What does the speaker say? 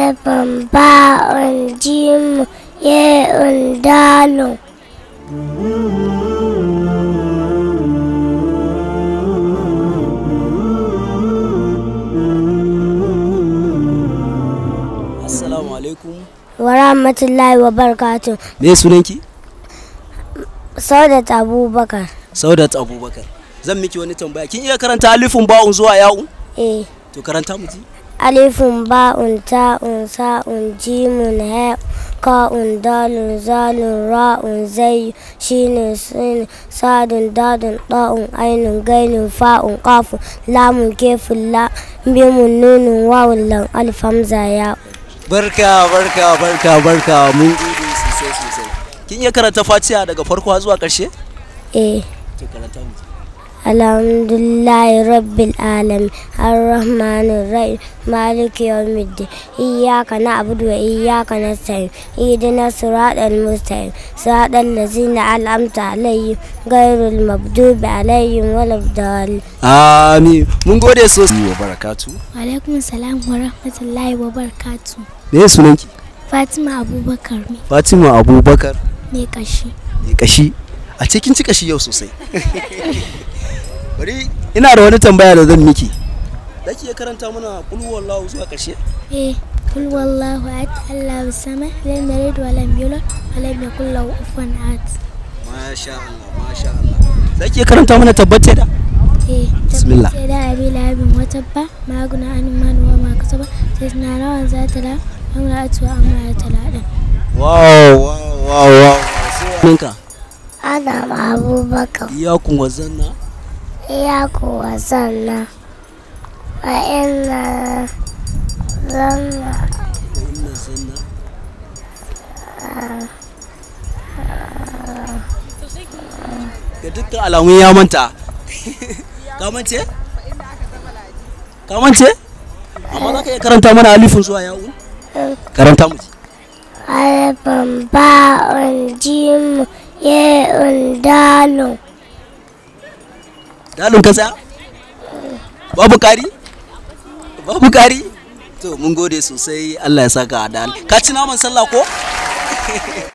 alifin ba'un jimu ye'un dalun assalamu alaikum wa rahmatullahi wa barakatuh me sunanki saudat abubakar saudat abubakar zan miki wani tambaya kin iya karanta alifin ba'un zuwa ya'un eh to karanta mu ji alifin ba'un ta'un sa'un jimun ha ka'un dalun zalun ra'un zai shine sin sadun dadun da'un ainun gainun fa'un qafun lamun kefun la mimun nunun wawun lan alif hamza ya barka barka barka barka mun gode sosai sosai kin iya karanta fatiha daga farko har zuwa karshe eh to karanta mu ji alhamdulillahi rabbil alamin arrahmanir rahim maliki yawmiddin iyyaka na'budu wa iyyaka nasta'in ihdinas siratal mustaqim siratal ladzina an'amta alaihim ghairil maghdubi alaihim waladdallin amin mun gode sosai wa barakatu alaikum salam wa rahmatullahi wa barakatuh me sunanki fatima abubakar ne fatima abubakar ne kashi mai kashi a cikin ci kashi yau sosai bari ina da wani tambaya da zan miki zaki iya karanta mana kul wallahu zuwa karshe eh kul wallahu ahad allahu samad lam yalid wa lam yulad wa lam yakul lahu kufuwan ahad masha Allah masha Allah zaki iya karanta mana tabbate da eh Bismillah. sai da abi labin wata ba maguna an man wa ma kasaba sai na rawan za ta la amra atu amra ta la dan wow wow wow wow ninka adam abubakar iyakun wazanna iya kuwa sanna wa inna zanna wa inna zanna ga dukkan alamun ya manta ka mance ka mance amma za ka iya karanta mana alifin zuwa ya'un karanta mu ji alifin ba'un jimu ye'un dalun dalin ka tsaya babu kari babu kari to mun gode sosai Allah ya saka a dal ka ci naman sallah ko